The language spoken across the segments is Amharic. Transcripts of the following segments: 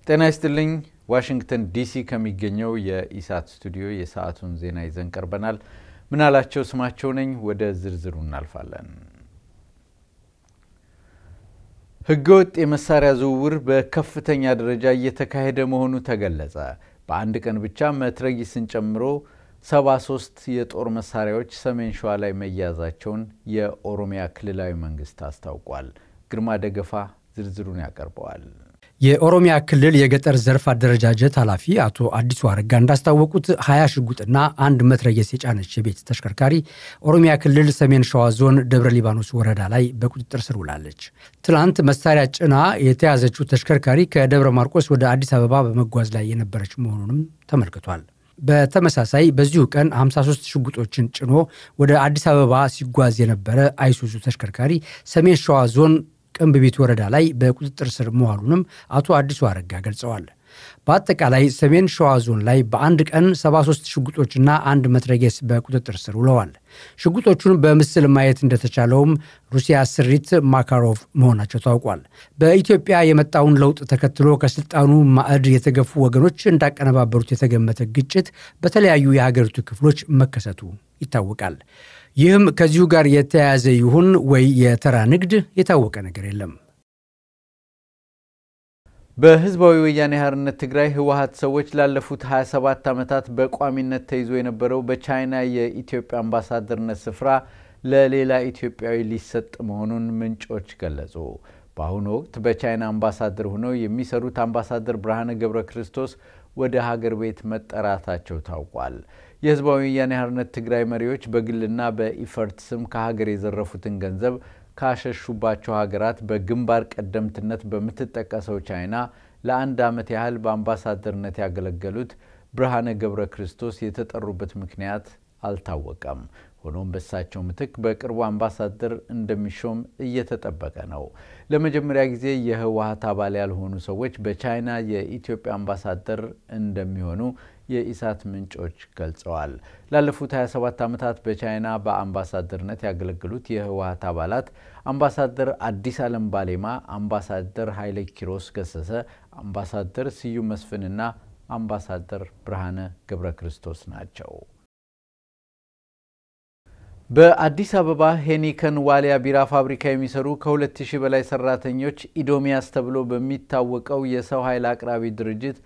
ጤና ይስጥልኝ። ዋሽንግተን ዲሲ ከሚገኘው የኢሳት ስቱዲዮ የሰዓቱን ዜና ይዘን ቀርበናል። ምናላቸው ስማቸው ነኝ። ወደ ዝርዝሩ እናልፋለን። ህገወጥ የመሳሪያ ዝውውር በከፍተኛ ደረጃ እየተካሄደ መሆኑ ተገለጸ። በአንድ ቀን ብቻ መትረጊስን ጨምሮ 73 የጦር መሳሪያዎች ሰሜን ሸዋ ላይ መያዛቸውን የኦሮሚያ ክልላዊ መንግስት አስታውቋል። ግርማ ደገፋ ዝርዝሩን ያቀርበዋል። የኦሮሚያ ክልል የገጠር ዘርፍ አደረጃጀት ኃላፊ አቶ አዲሱ አረጋ እንዳስታወቁት ሀያ ሽጉጥና አንድ መትረየስ የጫነች የቤት ተሽከርካሪ ኦሮሚያ ክልል ሰሜን ሸዋ ዞን ደብረ ሊባኖስ ወረዳ ላይ በቁጥጥር ስር ውላለች። ትናንት መሳሪያ ጭና የተያዘችው ተሽከርካሪ ከደብረ ማርቆስ ወደ አዲስ አበባ በመጓዝ ላይ የነበረች መሆኑንም ተመልክቷል። በተመሳሳይ በዚሁ ቀን 53 ሽጉጦችን ጭኖ ወደ አዲስ አበባ ሲጓዝ የነበረ አይሱዙ ተሽከርካሪ ሰሜን ሸዋ ዞን ቅንብቢት ወረዳ ላይ በቁጥጥር ስር መዋሉንም አቶ አዲሱ አረጋ ገልጸዋል። በአጠቃላይ ሰሜን ሸዋ ዞን ላይ በአንድ ቀን 73 ሽጉጦችና አንድ መትረጌስ በቁጥጥር ስር ውለዋል። ሽጉጦቹን በምስል ማየት እንደተቻለውም ሩሲያ ስሪት ማካሮቭ መሆናቸው ታውቋል። በኢትዮጵያ የመጣውን ለውጥ ተከትሎ ከስልጣኑ ማዕድ የተገፉ ወገኖች እንዳቀነባበሩት የተገመተ ግጭት በተለያዩ የሀገሪቱ ክፍሎች መከሰቱ ይታወቃል። ይህም ከዚሁ ጋር የተያያዘ ይሁን ወይ የተራ ንግድ የታወቀ ነገር የለም። በህዝባዊ ወያኔ ሓርነት ትግራይ ህወሀት ሰዎች ላለፉት 27 ዓመታት በቋሚነት ተይዞ የነበረው በቻይና የኢትዮጵያ አምባሳደርነት ስፍራ ለሌላ ኢትዮጵያዊ ሊሰጥ መሆኑን ምንጮች ገለጹ። በአሁኑ ወቅት በቻይና አምባሳደር ሆነው የሚሰሩት አምባሳደር ብርሃነ ገብረ ክርስቶስ ወደ ሀገር ቤት መጠራታቸው ታውቋል። የህዝባዊ ወያኔ ሓርነት ትግራይ መሪዎች በግልና በኢፈርት ስም ከሀገር የዘረፉትን ገንዘብ ካሸሹባቸው ሀገራት በግንባር ቀደምትነት በምትጠቀሰው ቻይና ለአንድ ዓመት ያህል በአምባሳደርነት ያገለገሉት ብርሃነ ገብረ ክርስቶስ የተጠሩበት ምክንያት አልታወቀም። ሆኖም በሳቸው ምትክ በቅርቡ አምባሳደር እንደሚሾም እየተጠበቀ ነው። ለመጀመሪያ ጊዜ የህወሀት አባል ያልሆኑ ሰዎች በቻይና የኢትዮጵያ አምባሳደር እንደሚሆኑ የኢሳት ምንጮች ገልጸዋል። ላለፉት 27 ዓመታት በቻይና በአምባሳደርነት ያገለገሉት የህወሀት አባላት አምባሳደር አዲስ አለም ባሌማ፣ አምባሳደር ኃይለ ኪሮስ ገሰሰ፣ አምባሳደር ስዩም መስፍንና አምባሳደር ብርሃነ ገብረ ክርስቶስ ናቸው። በአዲስ አበባ ሄኒከን ዋሊያ ቢራ ፋብሪካ የሚሰሩ ከ2000 በላይ ሰራተኞች ኢዶሚያስ ተብሎ በሚታወቀው የሰው ኃይል አቅራቢ ድርጅት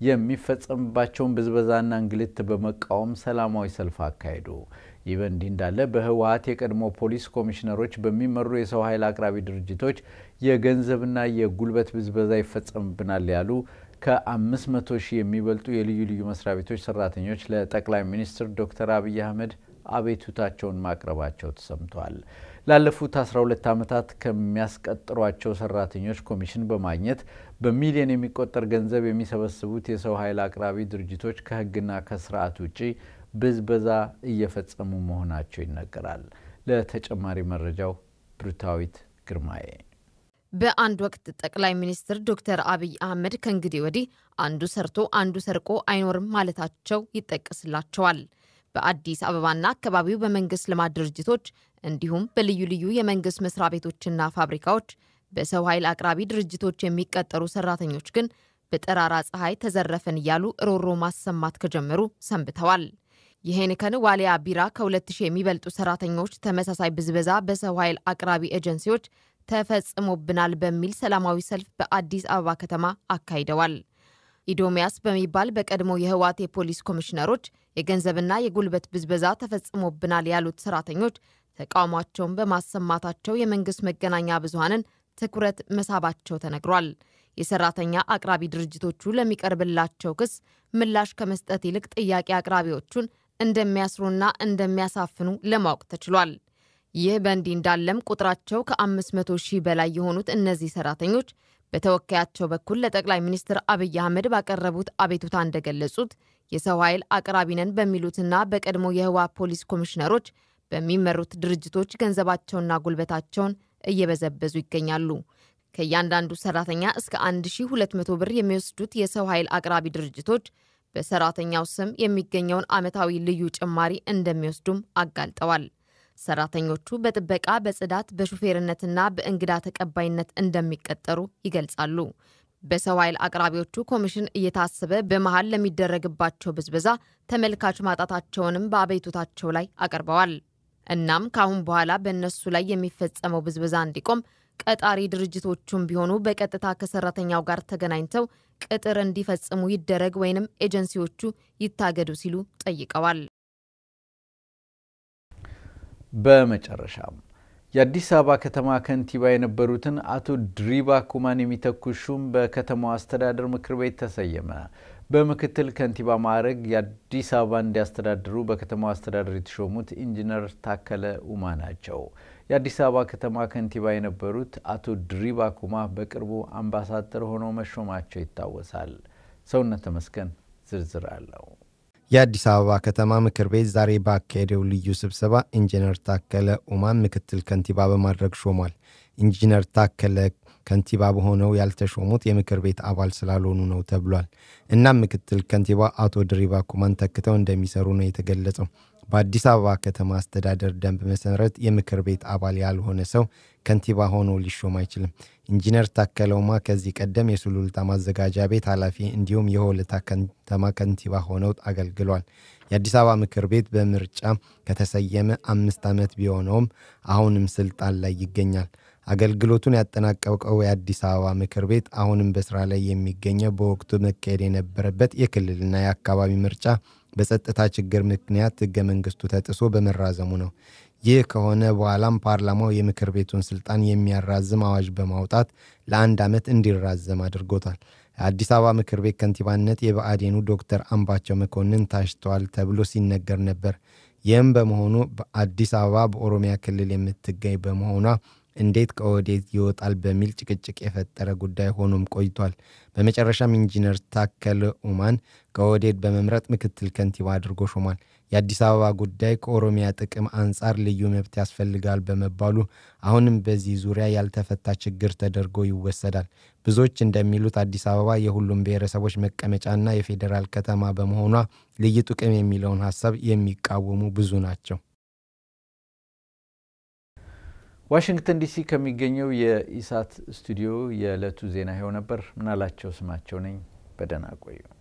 የሚፈጸምባቸውን ብዝበዛና እንግልት በመቃወም ሰላማዊ ሰልፍ አካሄዱ። ይህ በእንዲህ እንዳለ በህወሀት የቀድሞ ፖሊስ ኮሚሽነሮች በሚመሩ የሰው ኃይል አቅራቢ ድርጅቶች የገንዘብና የጉልበት ብዝበዛ ይፈጸምብናል ያሉ ከ500 ሺህ የሚበልጡ የልዩ ልዩ መስሪያ ቤቶች ሰራተኞች ለጠቅላይ ሚኒስትር ዶክተር አብይ አህመድ አቤቱታቸውን ማቅረባቸው ተሰምቷል። ላለፉት 12 ዓመታት ከሚያስቀጥሯቸው ሰራተኞች ኮሚሽን በማግኘት በሚሊዮን የሚቆጠር ገንዘብ የሚሰበስቡት የሰው ኃይል አቅራቢ ድርጅቶች ከህግና ከስርዓት ውጪ ብዝበዛ እየፈጸሙ መሆናቸው ይነገራል። ለተጨማሪ መረጃው ብሩታዊት ግርማዬ። በአንድ ወቅት ጠቅላይ ሚኒስትር ዶክተር አብይ አህመድ ከእንግዲህ ወዲህ አንዱ ሰርቶ አንዱ ሰርቆ አይኖርም ማለታቸው ይጠቀስላቸዋል። በአዲስ አበባና አካባቢው በመንግስት ልማት ድርጅቶች እንዲሁም በልዩ ልዩ የመንግስት መስሪያ ቤቶችና ፋብሪካዎች በሰው ኃይል አቅራቢ ድርጅቶች የሚቀጠሩ ሰራተኞች ግን በጠራራ ፀሐይ ተዘረፈን እያሉ ሮሮ ማሰማት ከጀመሩ ሰንብተዋል። የሄኒከን ዋሊያ ቢራ ከ2000 የሚበልጡ ሰራተኞች ተመሳሳይ ብዝበዛ በሰው ኃይል አቅራቢ ኤጀንሲዎች ተፈጽሞብናል በሚል ሰላማዊ ሰልፍ በአዲስ አበባ ከተማ አካሂደዋል። ኢዶሚያስ በሚባል በቀድሞ የህወሓት የፖሊስ ኮሚሽነሮች የገንዘብና የጉልበት ብዝበዛ ተፈጽሞብናል ያሉት ሰራተኞች ተቃውሟቸውን በማሰማታቸው የመንግስት መገናኛ ብዙሃንን ትኩረት መሳባቸው ተነግሯል። የሰራተኛ አቅራቢ ድርጅቶቹ ለሚቀርብላቸው ክስ ምላሽ ከመስጠት ይልቅ ጥያቄ አቅራቢዎቹን እንደሚያስሩና እንደሚያሳፍኑ ለማወቅ ተችሏል። ይህ በእንዲህ እንዳለም ቁጥራቸው ከ500 ሺህ በላይ የሆኑት እነዚህ ሰራተኞች በተወካያቸው በኩል ለጠቅላይ ሚኒስትር አብይ አህመድ ባቀረቡት አቤቱታ እንደገለጹት የሰው ኃይል አቅራቢ ነን በሚሉትና በቀድሞ የህወሓት ፖሊስ ኮሚሽነሮች በሚመሩት ድርጅቶች ገንዘባቸውና ጉልበታቸውን እየበዘበዙ ይገኛሉ። ከእያንዳንዱ ሰራተኛ እስከ 1200 ብር የሚወስዱት የሰው ኃይል አቅራቢ ድርጅቶች በሰራተኛው ስም የሚገኘውን ዓመታዊ ልዩ ጭማሪ እንደሚወስዱም አጋልጠዋል። ሰራተኞቹ በጥበቃ፣ በጽዳት፣ በሹፌርነትና በእንግዳ ተቀባይነት እንደሚቀጠሩ ይገልጻሉ። በሰው ኃይል አቅራቢዎቹ ኮሚሽን እየታሰበ በመሃል ለሚደረግባቸው ብዝበዛ ተመልካች ማጣታቸውንም በአቤቱታቸው ላይ አቅርበዋል። እናም ከአሁን በኋላ በእነሱ ላይ የሚፈጸመው ብዝበዛ እንዲቆም ቀጣሪ ድርጅቶቹም ቢሆኑ በቀጥታ ከሰራተኛው ጋር ተገናኝተው ቅጥር እንዲፈጽሙ ይደረግ ወይንም ኤጀንሲዎቹ ይታገዱ ሲሉ ጠይቀዋል። በመጨረሻም የአዲስ አበባ ከተማ ከንቲባ የነበሩትን አቶ ድሪባ ኩማን የሚተኩ ሹም በከተማው አስተዳደር ምክር ቤት ተሰየመ። በምክትል ከንቲባ ማዕረግ የአዲስ አበባ እንዲያስተዳድሩ በከተማው አስተዳደር የተሾሙት ኢንጂነር ታከለ ኡማ ናቸው። የአዲስ አበባ ከተማ ከንቲባ የነበሩት አቶ ድሪባ ኩማ በቅርቡ አምባሳደር ሆነው መሾማቸው ይታወሳል። ሰውነት ተመስገን ዝርዝር አለው። የአዲስ አበባ ከተማ ምክር ቤት ዛሬ ባካሄደው ልዩ ስብሰባ ኢንጂነር ታከለ ኡማን ምክትል ከንቲባ በማድረግ ሾሟል። ኢንጂነር ታከለ ከንቲባ በሆነው ያልተሾሙት የምክር ቤት አባል ስላልሆኑ ነው ተብሏል። እናም ምክትል ከንቲባ አቶ ድሪባ ኩማን ተክተው እንደሚሰሩ ነው የተገለጸው። በአዲስ አበባ ከተማ አስተዳደር ደንብ መሰረት የምክር ቤት አባል ያልሆነ ሰው ከንቲባ ሆኖ ሊሾም አይችልም። ኢንጂነር ታከለ ኡማ ከዚህ ቀደም የሱሉልታ ማዘጋጃ ቤት ኃላፊ እንዲሁም የሆለታ ከተማ ከንቲባ ሆነው አገልግሏል። የአዲስ አበባ ምክር ቤት በምርጫ ከተሰየመ አምስት ዓመት ቢሆነውም አሁንም ስልጣን ላይ ይገኛል። አገልግሎቱን ያጠናቀቀው የአዲስ አበባ ምክር ቤት አሁንም በስራ ላይ የሚገኘው በወቅቱ መካሄድ የነበረበት የክልልና የአካባቢ ምርጫ በጸጥታ ችግር ምክንያት ህገ መንግስቱ ተጥሶ በመራዘሙ ነው። ይህ ከሆነ በኋላም ፓርላማው የምክር ቤቱን ስልጣን የሚያራዝም አዋጅ በማውጣት ለአንድ ዓመት እንዲራዘም አድርጎታል። የአዲስ አበባ ምክር ቤት ከንቲባነት የብአዴኑ ዶክተር አምባቸው መኮንን ታጭተዋል ተብሎ ሲነገር ነበር። ይህም በመሆኑ በአዲስ አበባ በኦሮሚያ ክልል የምትገኝ በመሆኗ እንዴት ከኦህዴድ ይወጣል በሚል ጭቅጭቅ የፈጠረ ጉዳይ ሆኖም ቆይቷል። በመጨረሻም ኢንጂነር ታከለ ኡማን ከኦህዴድ በመምረጥ ምክትል ከንቲባ አድርጎ ሾሟል። የአዲስ አበባ ጉዳይ ከኦሮሚያ ጥቅም አንጻር ልዩ መብት ያስፈልጋል በመባሉ አሁንም በዚህ ዙሪያ ያልተፈታ ችግር ተደርጎ ይወሰዳል። ብዙዎች እንደሚሉት አዲስ አበባ የሁሉም ብሔረሰቦች መቀመጫና የፌዴራል ከተማ በመሆኗ ልዩ ጥቅም የሚለውን ሀሳብ የሚቃወሙ ብዙ ናቸው። ዋሽንግተን ዲሲ ከሚገኘው የኢሳት ስቱዲዮ የዕለቱ ዜና ይኸው ነበር። ምናላቸው ስማቸው ነኝ። በደህና ቆዩ።